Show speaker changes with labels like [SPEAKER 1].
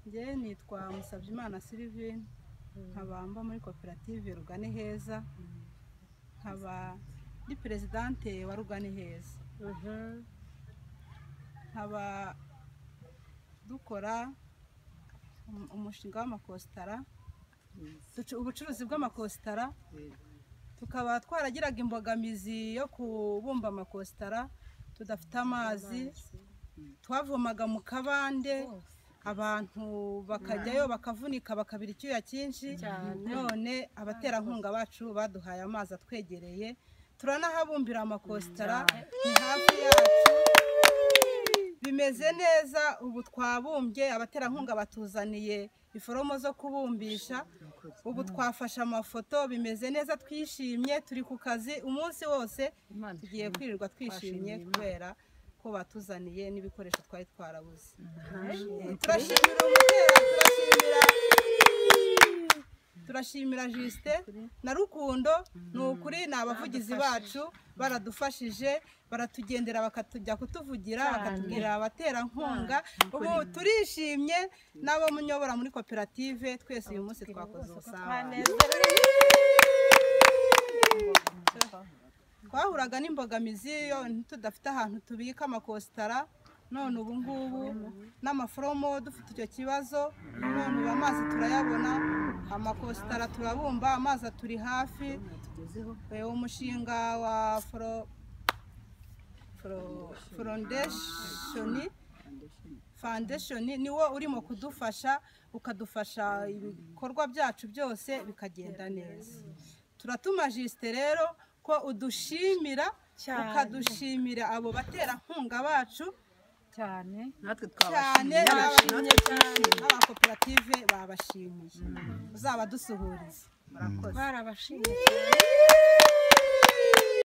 [SPEAKER 1] njye nitwa Musabyimana Sylvine nkaba mba muri koperative rugani heza nkaba ndi perezidante wa rugani heza nkaba dukora um- umushinga w'amakositara ducu- ubucuruzi bw'amakositara tukaba twaragiraga imbogamizi yo kubumba amakositara tudafite amazi twavomaga mu kabande abantu bakajyayo bakavunika bakabira icyuya cyinshi none abaterankunga bacu baduhaye amazi atwegereye turanahabumbira amakositara ni hafi yacu bimeze neza ubu twabumbye abaterankunga batuzaniye iforomo zo kubumbisha ubu twafashe amafoto bimeze neza twishimye turi ku kazi umunsi wose tugiye kwirirwa twishimye kubera ko batuzaniye n'ibikoresho twari twarabuze Eh, turashimira umutera turashimira turashimira jisite na rukundo ni ukuri ni abavugizi bacu baradufashije baratugendera bakatujya kutuvugira bakatubwira abaterankunga ubu turishimye n'abo munyobora muri koperative twese uyu munsi twakoze ubusabane twahuraga n'imbogamizi yo tudafite ahantu tubika amakositara none ubu ngubu n'amaforomo dufite icyo kibazo none ubu amazi turayabona amakositara turabumba amazi aturi hafi Eh, umushinga wa foro foro- foundation foundation niwo urimo kudufasha ukadufasha ibikorwa byacu byose bikagenda neza turatuma jisite rero ko udushimira ukadushimira abo baterankunga bacu
[SPEAKER 2] cyane
[SPEAKER 3] natwe
[SPEAKER 1] cyane
[SPEAKER 3] twabashimiye
[SPEAKER 1] n'abakoperative babashimiye uzaba dusuhuriza murakoze
[SPEAKER 2] barabashimye